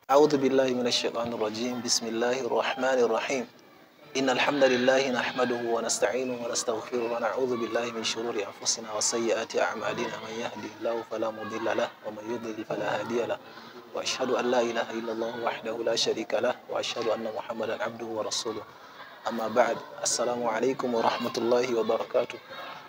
أعوذ بالله من الشيطان الرجيم بسم الله الرحمن الرحيم إن الحمد لله نحمده ونستعينه ونستغفره ونعوذ بالله من شرور أنفسنا وسيئات أعمالنا من يهده الله فلا مضل له ومن يضلل فلا هادي له وأشهد أن لا إله إلا الله وحده لا شريك له وأشهد أن محمدا عبده ورسوله أما بعد السلام عليكم ورحمة الله وبركاته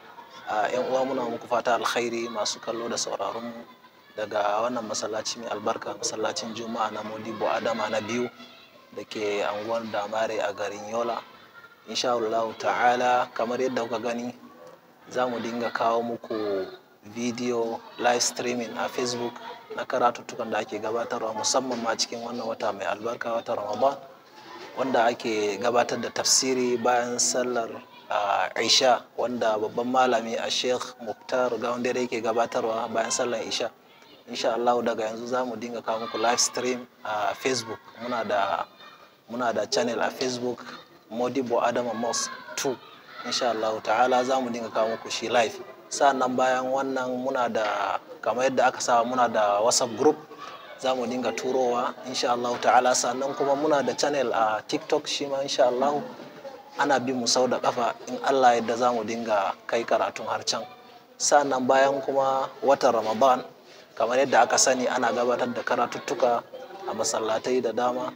‘yan uwa muna muku fata alkhairi masu kallo da sauraron mu daga wannan masallaci mai albarka masallacin juma'a na modibo adama na biyu da ke anguwar damare a garin yola insha Allah ta'ala kamar yadda kuka gani za mu dinga kawo muku video live streaming a facebook na karatuttukan da ake gabatarwa musamman ma cikin wannan wata mai albarka wata ramadan wanda ake gabatar da tafsiri bayan sallar uh, isha wanda babban malami a sheikh muktar gaundare yake gabatarwa bayan sallar isha insha Allah daga yanzu za mu dinga kawo muku live stream a uh, facebook muna da muna da channel a facebook modibo adama mos 2 insha Allah ta'ala za mu dinga kawo muku shi live sa'annan bayan wannan muna da kamar yadda aka saba muna da whatsapp group za mu dinga turowa insha Allah ta'ala sannan kuma muna da channel a tiktok shi ma insha Allah ana bin mu sau da kafa in Allah yadda za mu dinga kai karatun har can sannan bayan kuma watan ramadan kamar yadda aka sani ana gabatar da karatuttuka a masallatai da dama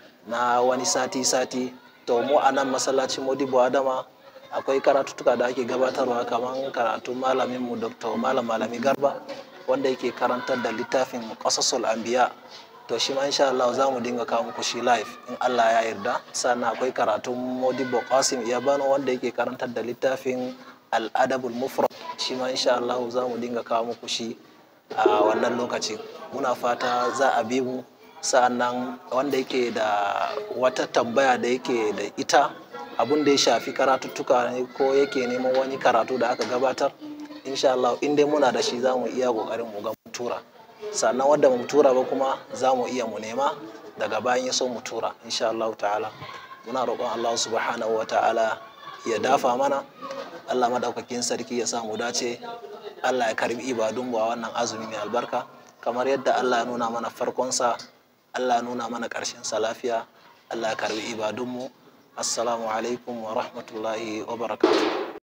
na wani sati-sati to mu a nan masallacin modibo adama akwai karatuttuka da ake gabatarwa kamar karatun malaminmu dr malam malami garba wanda yake karantar da littafin qasasul anbiya to shi ma insha Allah za mu dinga kawo muku shi live in Allah ya yarda sannan akwai karatun modibo qasim iyabano wanda yake karantar da littafin al-adabul mufrad shi ma insha Allah za mu dinga kawo muku shi a wannan lokacin muna fata za a bi mu sa'annan wanda yake da wata tambaya da yake da ita abun da ya shafi karatuttuka ne ko yake neman wani karatu da aka gabatar insha Allah in dai muna da shi za mu iya kokarin mu ga mu tura sannan wanda mu tura ba kuma za mu iya mu nema daga bayan ya so mu tura insha Allah ta'ala muna roƙon Allah subhanahu wa ta'ala ya dafa mana Allah madaukakin sarki ya sa mu dace Allah ya karbi ibadun a wannan azumi mai albarka kamar yadda Allah ya nuna mana farkonsa Allah ya nuna mana ƙarshen sa lafiya Allah ya karbi ibadunmu assalamu alaikum wa rahmatullahi wa barakatuh